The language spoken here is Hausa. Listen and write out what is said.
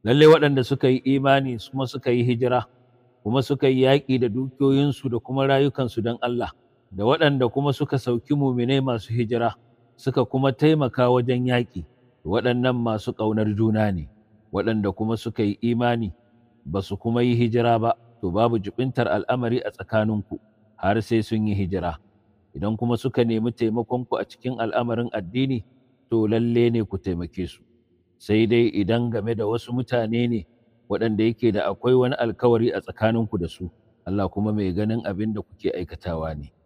lalle waɗanda suka yi imani kuma suka yi hijira kuma suka yi yaƙi da dukiyoyinsu da kuma rayukansu don Allah da waɗanda kuma suka sauki muminai masu hijira suka kuma taimaka wajen yaƙi waɗannan masu ƙaunar juna ne waɗanda kuma suka yi imani ba su kuma yi hijira ba to babu jibintar al'amari a tsakaninku har sai sun yi hijira idan kuma suka nemi taimakonku a cikin al'amarin addini to lalle ne ku taimake su sai dai idan game da wasu mutane ne waɗanda yake da akwai wani alkawari a tsakaninku da su Allah kuma mai ganin abin da kuke aikatawa ne